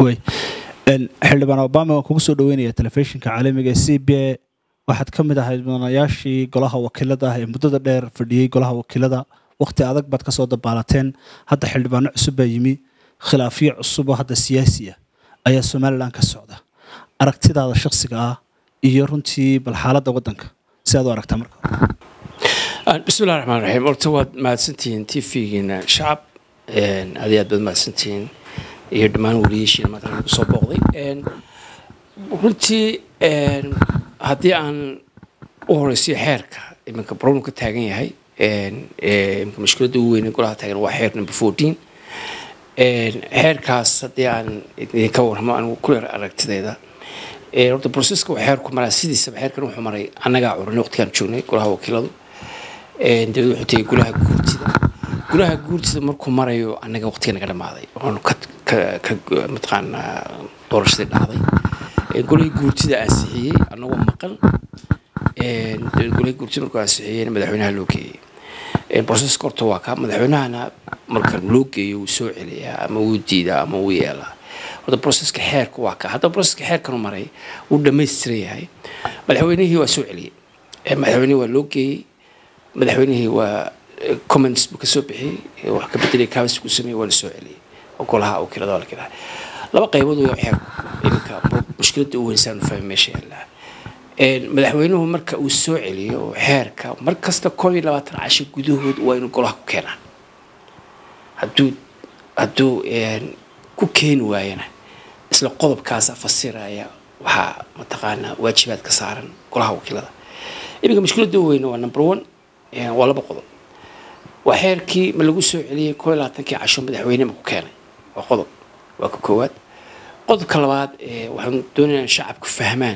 way xildhibaan obama waan kugu soo dhaweynaya telefishinka caalamiga ee c b a waxaad ka mid ahayd mudanayaashii golaha wakiilada ah ee muddada dheer fadhiyey golaha wakiilada wakhti adag baad kasoo dabaalateen hadda xildhibaano cusub baa yimi khilaafyo cusub oo hadda siyaasi ah ayaa somalilan ka socda aragtidaada shakhsiga ah iyo runtii bal xaaladda waddanka si aad u aragtaa marka bismillahi raxmaan raxiim horta waad mahadsantihiin t v-giina shacab aad iyo aad baad mahadsantihiin iyo dhammaan weliyaashiina maanta lagu soo booqday runtii haddii aan u horeysiyo xeerka iminka problem ka taagan yahay iminka mushkiladda ugu weyn ee golaha taagan waa xeer number fourteen xeerkaas haddii aan idinka warramo anigu ku yar aragtidayda horta processka waa xeerku maraa sidiisaba xeerkan wuxuu maray annagaa curanay waqtigaan joognay golaha wakiiladu dabeed wuxuu tegay golaha guurtida golaha guurtida markuu marayo annaga waqtiga naga dhamaaday oonu ka ka mataqaanaa doorashadii dhacday golihii guurtida ansixiyey annagoo maqan dabeed golihii guurtida markuu ansixiyeyna madaxweynaha loo geeyey proceska horta waa kaa madaxweynahana marka loo geeyo wuu soo celiyaa ama wuu diidaa ama wuu yeelaa horta proceska xeerka waa kaa haddaba proceska xeerkanu maray wuu dhammaystiran yahay madaxweynihii waa soo celiyey madaxweynihii waa loo geeyey madaxweynihii waa comments buu ka soo bixiyey wax ka bedelay kaabis buu sameeyey waa la soo celiyey oo golaha wakiilada waa la kiraha laba qaybood way xeerku iminka mushkiladda u weynsaanu fahmi meesha yaallaa madaxweynuhu marka uu soo celiyo xeerka mar kasta koob iyo labaatan casho gudahood waa inuu golaha ku keenaa hadduu hadduu ku keeni waayana isla qodobkaasa fasiraya waxaa mataqaanaa waajibaad ka saaran golaha wakiilada iminka mushkiladda u weyna waa number one waa laba qodob waa xeerkii ma lagu soo celiyey koob iyo labaatankii casho madaxweyne ma ku keenay waa qodob waa ka koowaad qodobka labaad waxaan doonayaa in shacabku fahmaan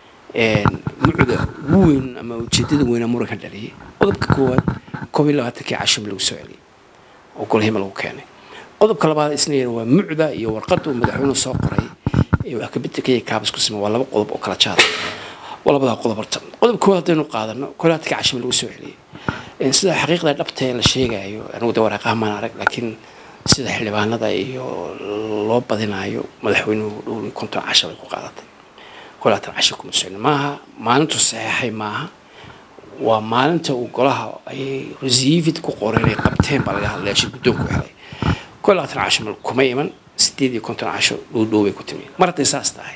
mucda ugu weyn ama ujeedada weyna muranka dhaliyay qodobka koowaad koob iyo labaatankii casho ma lagu soo celiyey oo golahima lagu keenay qodobka labaad isna yar waa mucda iyo warqadda uu madaxweynuhu soo qoray ee wax kabeddelkaya kaabis ku samey waa laba qodob oo kala jaada waa labadaa qodob horta qodob koowaad haddaynu qaadano koob iyo labaatankii casho ma lagu soo celiyey sida xaqiiqda dhabta ee la sheegayo anigu de waraaqaha maan arag laakiin sida xildhibaanada iyo loo badinayo madaxweynuhu dhowr iyo konton casho bay ku qaadatay koob iyo labaatan casho kuma socon maaha maalintu saxeexay maaha waa maalinta uu golaha ay resiivid ku qoreen ay qabteen baa laga hadlaya shir guddoonku helay koob iyo labaatan casho mal kuma iman sideed iyo konton casho dhow dhow bay ku timi mar hadday saas tahay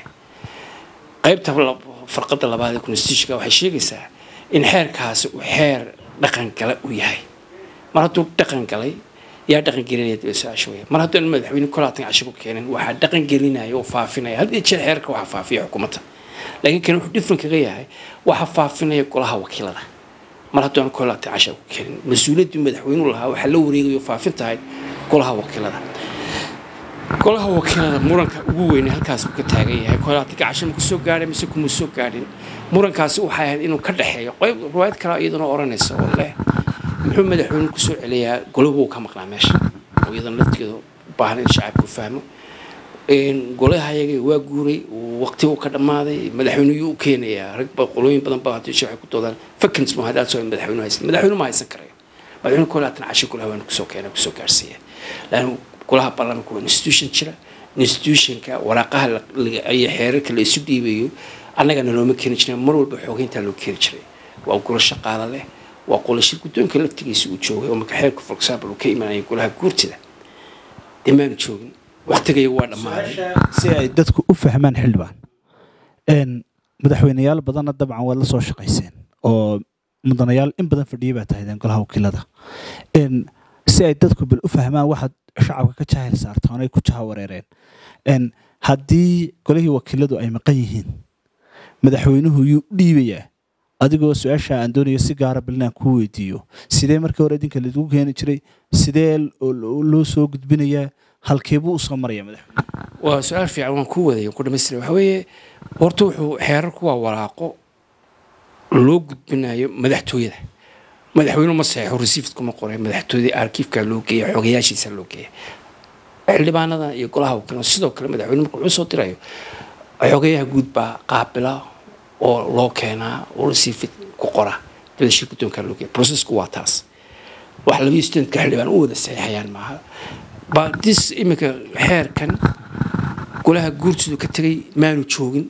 qaybta farqadda labaad ee constitutionka waxay sheegaysaa in xeerkaasi uu xeer dhaqan gala uu yahay mar hadduu dhaqan galay yaa dhaqan gelinaya daba su-aasha weya mar hadduu madaxweyne kolaatan casho ku keenin waxaa dhaqan gelinaya oo faafinaya had iyo jeer xeerka waxaa faafiya xukuumadda laakiin kan wuxuu different kaga yahay waxaa faafinaya golaha wakiilada mar hadduu aan kolaatan casho ku keenin mas-uuliyaddii madaxweynuhu lahaa waxaa la wareegayo faafin tahay golaha wakiilada golaha wakiilada muranka ugu weyne halkaas uu ka taagan yahay kolaatanka casho ma kusoo gaadhay mise kuma soo gaadhin murankaasi waxay ahayd inuu ka dhexeeyo qayb riwaayad kale iyaduna odhanaysa oo leh muxuu madaxweyne kusoo celiyaa golahu ka maqnaa meesha oo iyadana lafteeda u baahan in shacabku fahmo golaha ayaga waa guuray waqti uu ka dhammaaday madaxweyneyuu u keenayaa rag qolooyin badan ba hadii waxay ku doodaan fakins ma haddaad soo madaxweyne haysan madaxweyne ma haysan karayo madaxweyne kolaatan casho golaha waana kusoo keena kusoo gaarsiiya laakiin golaha baarlamaanka waa institution jira institutionka waraaqaha iyo xeerarka la isu dhiibayo annagana looma keeni jirin mar walba xoogeyntaa loo keeni jiray waa golo shaqaale leh waa qolo shir guddoonka laftigiisa uu joogay oo marka xeerku for example uu ka imanaya golaha guurtida dhammaanu joogin waqtigaya waa dhammaaday si ay dadku u fahmaan xildhibaan madaxweyneyaal badanna dabcan waad la soo shaqayseen oo mudanayaal in badan fadhiyay baa tahaydeen golaha wakiilada si ay dadku bal u fahmaan waxaad shacabka ka jahil saartaan ay ku jaha wareereen haddii golihii wakiiladu ay maqan yihiin madaxweynuhu yuu u dhiibayaa adigoo su-aasha aan doonayo si gaara balinaan kuu weydiiyo sidee markii hore idinka laigu keeni jiray sidee loo soo gudbinayaa halkeebuu usoo maraya madaxweyne waa su-aal fiican waan kuu wadaya ku dhamaystira waxa weeye horta wuxuu xeerarku waa waraaqo loo gudbinayo madaxtooyada madaxweynuhu ma saxeexo resiiftkuma qoray madaxtooyadii arkiifka loo geeya xogayaashiisa loo geeya xildhibaanada iyo golaha wakiilada sidoo kale madaxweyne marka wuxuu soo dirayo xogayaha guud baa qaabila oo loo keenaa oo resiifid ku qora dabada shir guddoonka loo geeya processku waa taas wax labiyo sideedka xildhibaan u wada saxeexayaan maaha badis iminka xeerkan golaha guurtidu ka tegay maanu joogin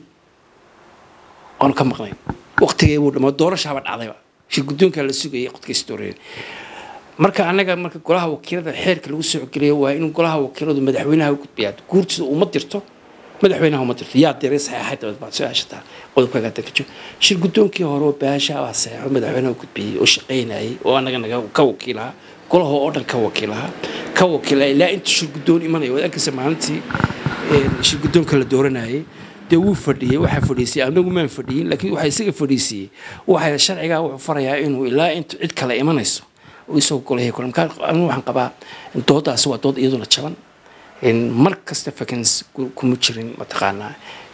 oonu ka maqnayn waqtigee buu dhamaa doorashaaba dhacdayba shir guddoonkaa la sugayay qodkiisa dooreen marka annaga marka golaha wakiilada xeerka lagu soo geliyo waa in golaha wakiiladu madaxweynaha u gudbiyaa guurtida uma dirto madaxweynaha uma dirto yaa diray saxeexay dabad baad soo aashataa qodobkaaga hadda ka jiro shir guddoonkii hore oo baasha baa saxeexo madaxweynaha u gudbiyey oo shaqaynayay oo annaga naga ka wakiilaha golaha oo dhan ka wakiilaha ka wakiilaya ilaa inta shir guddoon imanaya waad arkaysa maalintii shir guddoonka la dooranayay dee wuu fadhiyey waxaa fadhiisiyey anagu maan fadhiyin laakiin waxaa isaga fadhiisiyey waxaa sharcigaa wuxuu farayaa inuu ilaa inta cid kale imanayso isagoo golahii kule markaa anigu waxaan qabaa doodaasi waa dood iyaduna jaban mar kasta fakans kuma jirin mataqaanaa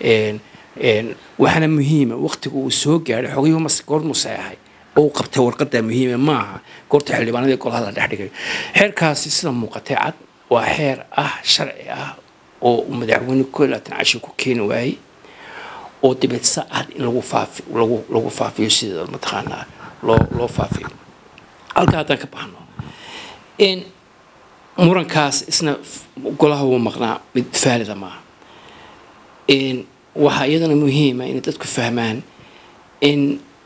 waxaana muhiima waqtiga uu soo gaadhay xogayuhu mas goormuu saxeexay oo uu qabtay warqadaa muhiima maaha goorta xildhibaanadii golaha la dhex dhigay xeerkaasi sida muuqatay cad waa xeer ah sharci ah oo uu madaxweyne koo laatan cashi ku keeni waayey oo dibeed sa cad in lagu faafi lagu lagu faafiyo sida mataqaanaa loo loo faafiyo halka haddaan ka baxno in murankaas isna golaha wuu maqnaa mid faalida maaha in waxaa iyadana muhiima inay dadku fahmaan in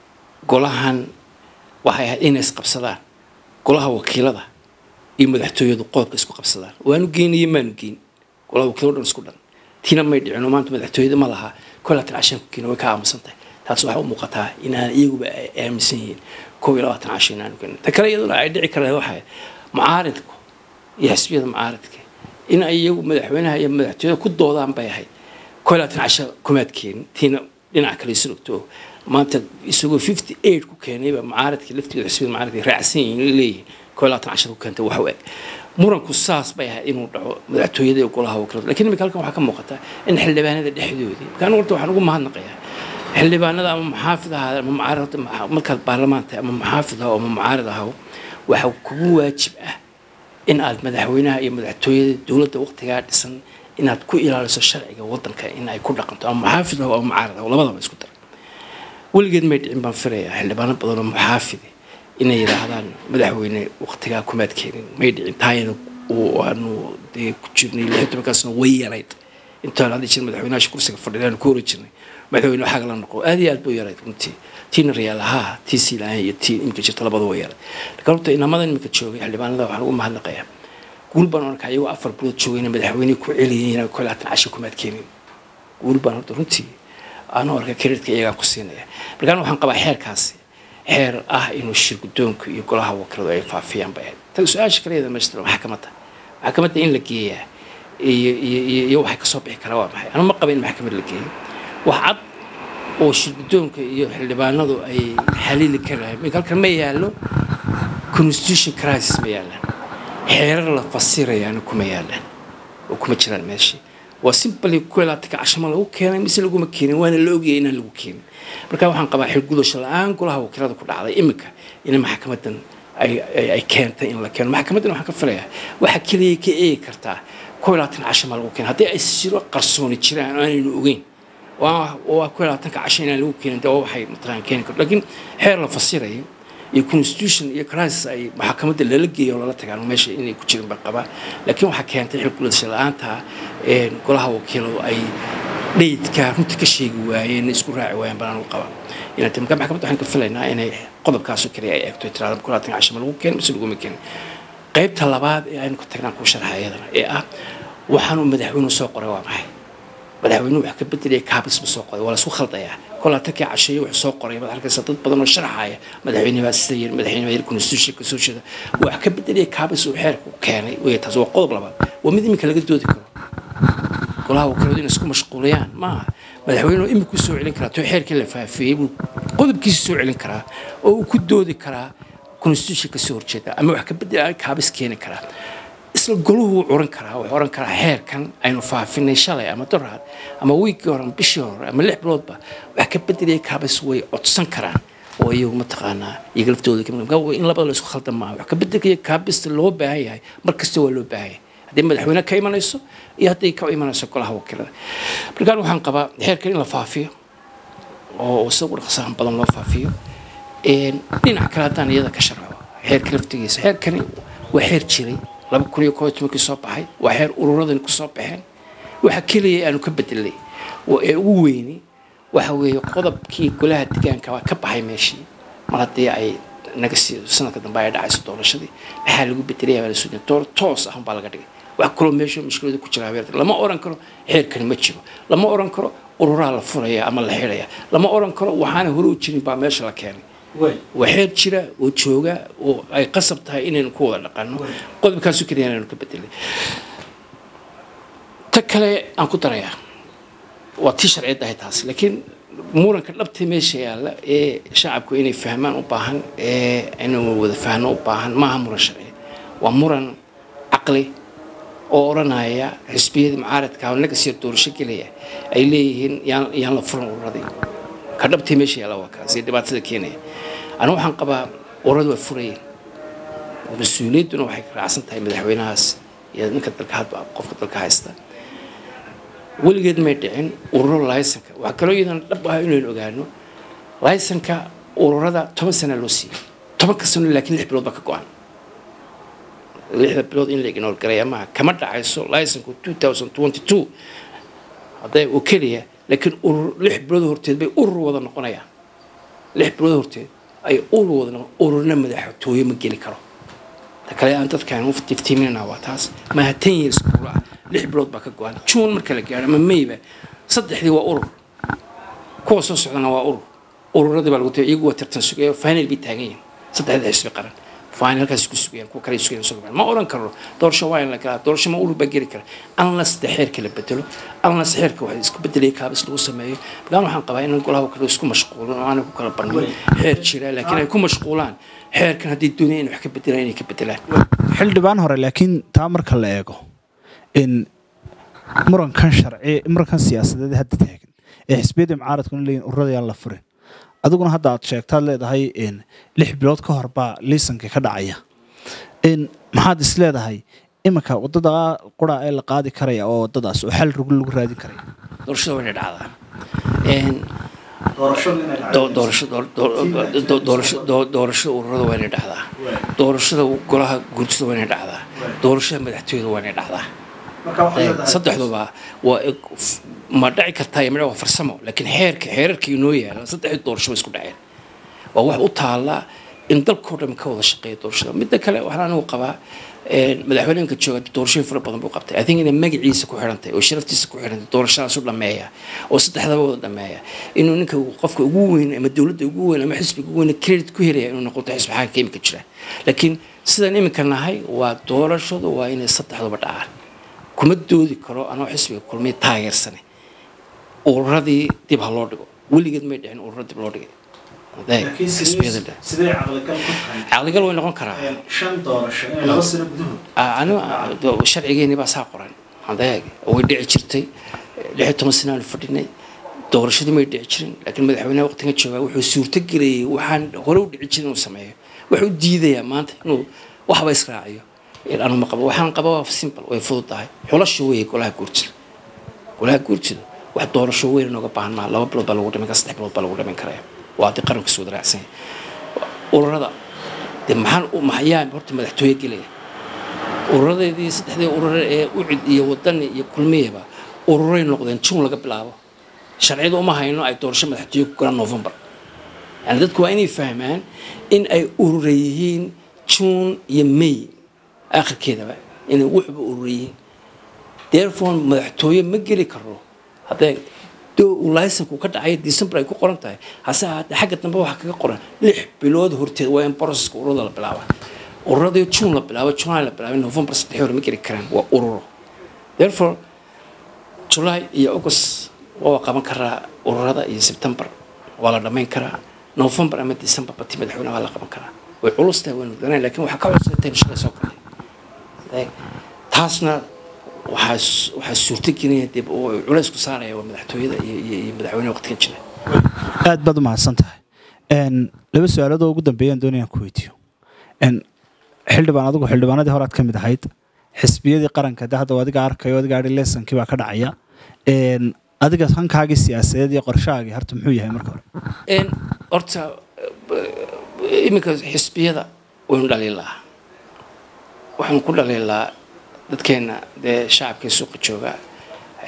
golahan waxay ahayd inay isqabsadaan golaha wakiilada iyo madaxtooyadu qoobka isku qabsadaan waanu geynaye maanu geyn golaha wakiilado dhan isku dhan tiina may dhicino maanta madaxtooyada ma laha kolaatan cashan ku keena way ka aamusan tahay taas waxaa u muuqataa inaan iyaguba ay aaminsan yihiin kow iyo labaatan casho inaanu keenin ta kale iyaduna ay dhici kareen waxay mucaaridku iyo xisbiyada mucaaridka in ay iyagu madaxweynaha iyo madaxtooyada ku doodaan bay ahayd kow iyo labaatan casho kumaad keenin tiina dhinaca kale isu dhogto maanta isagoo fifty eight ku keenayba mucaaridka laftigeeda xisbiyada mucaaridka raacsan yihiin leeyihiin kow iyo labaatan casho ku keentay wax u eg muranku saas bay ahayd inuu dhaco madaxtooyada iyo golaha wakiilada lakiin imika halkan waxaa ka muuqata in xildhibaanada dhexdoodii markaan horta waxaan ugu mahadnaqayaa xildhibaanada ama muxaafid ahaada ama mucaarid markaad baarlamaan tahay ama muxaafid ahaw ama mucaarid ahaw waxaa kugu waajib ah in aad madaxweynaha iyo madaxtooyada dowladda waqtigaa dhisan inaad ku ilaaliso sharciga wadanka in ay ku dhaqanto ama muxaafid ahaw ama mucaarid ahaw labadaba isku dar weligeed may dhicin baan filayaa xildhibaano badan oo muxaafide inay yidhaahdaan madaxweyne waqtigaa kumaad keenin may dhicin taayada aanu dee ku jirnay lix tobankaasna way yarayd intaan hadda jir madaxweynaha kursiga fadhiya aanu ku hori jirnay madaxweyne waxaa la noqo aad iyo aad buu yarayd runtii tiina rayaal ahaa tii siilahan iyo tii imika jirta labada way yarayd laakiin horta inamada imika joogay xildhibaanada waxaan ugu mahadnaqayaa guul baan arkaa iyagoo afar bilood joogayna madaxweyne ku celiyeen kol laatan casho kumaad keenin guul baan horta runtii aanoo arka kreditka iyagaan ku siinaya markaan waxaan qabaa xeerkaasi xeer ah inuu shir guddoonka iyo golaha wakiiladu ay faafiyaan bay ahayd tan su-aasha kale iyada meeshta maxkamadda maxkamadda in la geeyaa iyo iyo iyo iyo waxay kasoo bixi karaa waa maxay anu ma qaba in maxkamad la geeyo wax cad oo shir guddoonka iyo xildhibaanadu ay xaliili karahay mink halkan ma yaallo constitution crisis ma yaallaan xeerar la fasirayaana kuma yaallaan oo kuma jiraan meeshii waa simply kuelaatanka cashama lagu keenay mise laguma keenin waana la ogayay inaan lagu keenin marka waxaan qabaa xilgudasho la-aan golaha wakiilada ku dhacday iminka in maxkamadan ay keentay in la keeno maxkamadan waxaan ka filayaa waxa keliya ka eegi kartaa kow iyo labaatan cashama lagu keena haddii ay siro qarsooni jiraan oo aanaynu ogeyn waa kow iyo labaatanka casho inaan lagu keenin dee waxay mataqaan keeni karto laakiin xeer la fasirayo iyo constitution iyo crisis ay maxkamadda lala geeyo oo lala tagaan meesha inay ku jirin baan qabaa laakiin waxaa keentay xilgudasho la-aanta golaha wakiiladu ay dhayidka runta ka sheegi waayeen isku raaci waayeen baan anigu qabaa inay marka maxkamadda waxaan ka filaynaa inay qodobkaasoo kaliya ay eegto tiraada kow iyo labaatan casho ma lagu keenin mise laguma keenin qaybta labaad ee aynu ka tagnaan kuu sharxa iyadana ee ah waxaanuu madaxweynuhu soo qoray waa maxay madaxweynuhu wax ka bedelaya kaabis buu soo qoray waa laisku khaldayaa kolaatankii casheeye wuxuu soo qoray baad arkaysa dad badan oo sharaxaya madaxweyne baa sida yiri madaxweyne baa yiri constitution ka soo jeeda wax ka bedelaya kaabis uu xeerku keenay wey taas waa qodob labaad waa mid iminka laga doodi karo golaha wakiiladu inay isku mashquuliyaan maaha madaxweynuhu iminku soo celin karaa too xeerkii la faafiyey buu qodobkiisa soo celin karaa oo uu ku doodi karaa constitution ka soo horjeeda ama wax ka bedela kaabis keeni karaa isla goluhu wuu curan karaa wuxuu oran karaa xeerkan aynu faafinay shalay ama doraad ama wiigii hore ama bishii hore ama lix biloodba wax ka bedelaya kaabis way codsan karaan oo iyagu mataqaanaa iyaga laftooda in labada la isku khaldan maaha wax ka bedelaya kaabista loo baahan yahay mar kasta waa loo baahan yahay haddii madaxweyne ka imanayso iyo hadday ka imanayso golaha wakiilada markaan waxaan qabaa xeerkan in la faafiyo oo isagu dhaqsahan badan loo faafiyo dhinac kale haddaan iyada ka sharxo xeerka laftigiisa xeerkani waa xeer jiray laba kun iyo koob iyo tobankii soo baxay waa xeer ururadani ku soo baxeen waxa keliya aanu ka bedelay oo ee ugu weyni waxa weeye qodobkii golaha deegaanka waa ka baxay meeshii mar haddii ay naga sii sanadka dambe ay dhacayso doorashadii maxaa lagu bedelaya baa la soo door toos ah baa laga dhigay wax kaloo meesha mushkilada ku jira habeerta lama oran karo xeerkani ma jiro lama oran karo ururaa la furaya ama la xidhaya lama oran karo waxaana hore u jirin baa meesha la keenay waa xeer jira oo jooga oo ay qasab tahay inaynu ku wada dhaqanno qodobkaasu keliya inaynu ka bedelay ta kale aan ku darayaa waa tii sharciyadda ahay taas laakiin muranka dhabta meesha yaalla ee shacabku inay fahmaan u baahan ee inuu wada fahno u baahan maaha muran sharci waa muran caqli oo odhanaya xisbiyadii mucaaradka naga sii doorasho gelaya ay leeyihiin yaan yaan la furan ururadii ka dhabtii meesha yaalla waa kaas ee dhibaatada keenaya anigu waxaan qabaa ururadu waa furayeen mas-uuliyadduna waxay raacsan tahay madaxweynahaas iyo ninka dalka hadba qofka dalka haysta weligeed may dhicin ururo laysanka waxaa kaloo iyadana dhab ah inaynu ogaano laysanka ururada toban sana loo siiyey tobanka sano laakiin lix bilood baa ka go-an lixda bilood in la ignore garaya maaha kama dhacayso laysanku two thousand twenty two hadday oo keliya laakiin urur lix bilood horteed bay urur wada noqonayaan lix bilood horteed ay urur wada noqon ururna madaxtooye ma geli karo ta kale aan dadkaan u tiftiiminana waa taas maaha ten years buura ah lix bilood baa ka go-an juun marka la gaaro ama mayba saddexdii waa urur kuwa soo socdana waa urur ururadii baa lagu tagay iyagu waa tartan sugaya final bay taagan yihiin saddexda xisbi qaran finalkaas ku sugayaan kuwa kale sugayaan sugayaan ma oran karo doorasho waa in la galaa doorasho ma urur baa geli kara unless de xeerka la bedelo unless xeerka wax isku bedelaya kaabis lagu sameeyo magaan waxaan qabaa in golaha kale isku mashquulin oo aanay ku kala bandhin xeer jira laakiin ay ku mashquulaan xeerkan haddii doonaya inay wax ka bedelaan inay ka bedelaan xildhibaan hore laakiin taa marka la eego in murankan sharci murankan siyaasadeed hadda taagan ee xisbiyadda mucaaradkuna leeyihin ururada yaan la furin adiguna hadda aad sheegtaad leedahay in lix bilood ka hor baa liisanka ka dhacaya in maxaad is leedahay iminka wadada qura ee la qaadi karaya oo wadadaas oo xal rugul lagu raadin karaya doorashada waa inay dhacdaa doorashada ururada waa inay dhacdaa doorashada golaha guurtida waa inay dhacdaa doorashada madaxtooyada waa inay dhacdaa saddexduba waa ma dhaci kartaa iyo waa farsamo laakiin xeerka xeerarka inoo yaala saddexdii doorasho isku dhaceen waa wax u taala in dalkoo dhan ka wada shaqeeya doorashada midda kale waxaan anigu qabaa madaxweyneenka jooga doorashooyin fara badan buu qabtay i think inay magaciisa ku xidhantay oo sharaftiisa ku xidhantay doorashadaas u dhameeya oo saddexdaba wada dhameeya inuu ninka qofka ugu weyn ama dowladda ugu weyn ama xisbiga ugu weyn credit ku helaya inuu noqoto xisbi xaaka imika jira laakiin sidaan imika nahay waa doorashadu waa inay saddexduba dhacaan kuma doodi karo anoo xisbiga kulmay taageersane ururadii dib ha loo dhigo weligeed may dhicin ururo dib loo dhigay caqligal way noqon karaa sharcigeeni baa saa qoran adeeg way dhici jirtay lix iyo toban sanaanu fadhinay doorashadii may dhici jirin laakiin madaxweynaha waqtigan joogaa wuxuu suurto gelayay waxaan hore u dhici jirin inuu sameeyo wuxuu diidayaa maanta inuu waxba israaciyo anu ma qabo waxaan qaba waa simple way fududahay xulasha weeye golaha guurtida golaha guurtida wax doorasho weyn nooga baahan maa laba bilood baa lagu dhiman kara saddex bilood baa lagu dhiman karaya waa haddii qaranka soo daraacsan ururada dee maxaan maxyaa horta madaxtooye gelaya ururadeedii saddexdii urure ee ucid iyo wadani iyo kulmiyaba ururay noqdeen juun laga bilaabo sharciyada uma hayno ay doorasho madaxtooye ku galaan november yani dadku waa inay fahmaan in ay urure yihiin juun iyo may akhirkeedaba inay wuxuba urure yihiin therefore madaxtooye ma geli karo haddee laysanku ka dhacaya december ay ku qoran tahay hase ahaatee xagga dambe waxaa kaga qoran lix bilood horteed waa in broceska ururada la bilaaba ururadii june la bilaabo july la bilaabay november saddex hore ma geli karaan waa ururo therefore july iyo august waa qaban karaa ururada iyo september waa la dhammayn karaa november ama december bati madaxweyne waa la qaban karaa way culus tahay waynu danay lakin waxaa ka cusub intaynu shaqay soo galnay taasna waxaa waxaa suurto gelinaya dib oo culays ku saaraya waa madaxtooyada iyo iyo madaxweyne waqtigan jira aad baad u mahadsan tahay laba su-aalood oo ugu dambeeyaan doonayaan ku weydiiyo xildhibaan adigu xildhibaanadii horaad ka mid ahayd xisbiyadii qaranka de hadda adiga arkayo adiga ari leesankii baa ka dhacaya adiga hankaagii siyaasadeed iyo qorshahaagii horta muxuu yahay marka hore horta iminka xisbiyada waynu dhaliilaa waxaanu ku dhaliilaa dadkeena dee shacabkii suuqa jooga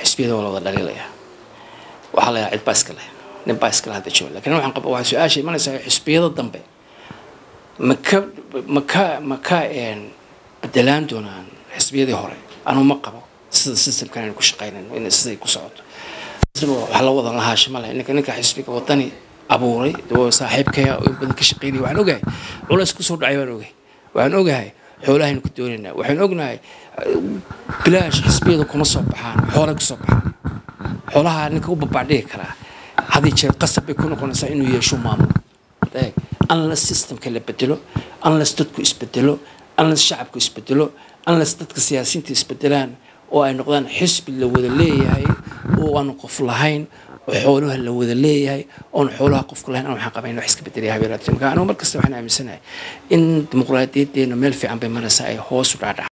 xisbiyada waa la wada dhaliilaya waxaa la yahaa cid baa iska leh nin baa iska leh hadda jooga lakin waxaan qaba waxaa su-aasha imanaysaa xisbiyada dambe maka maka maka bedelaan doonaan xisbiyadii hore anuu ma qabo sida systemkan aynu ku shaqaynayno in siday ku socoto waxaa la wadan lahaa shimale ninka ninka xisbiga wadani abuuray saaxiibkaya oo in badan ka shaqaynaya waxaan ogahay culays kusoo dhacay baan ogahay waxaan ogahay xoolahaynu ku doonaynaa waxaan ognahay bilaash xisbiyada kuma soo baxaan xoolay kusoo baxaan xoolaha ninka u babacdhigi karaa haddii jeer qasab bay ku noqonaysaa inuu yeesho maamul unless systemka la bedelo unless dadku isbedelo unless shacabku isbedelo unless dadka siyaasiyiinta isbedelaan oo ay noqdaan xisbi la wada leeyahay oo aanu qof lahayn oo xoolaha la wada leeyahay oon xoolaha qofka lahayn aan waxaan qabayn wax iska bedelaya habeeraadka marka anigu markasta waxaan aaminsanahay in dimuqraadiyadeena meel fiican bay maraysaa ay hoos u dhaadhac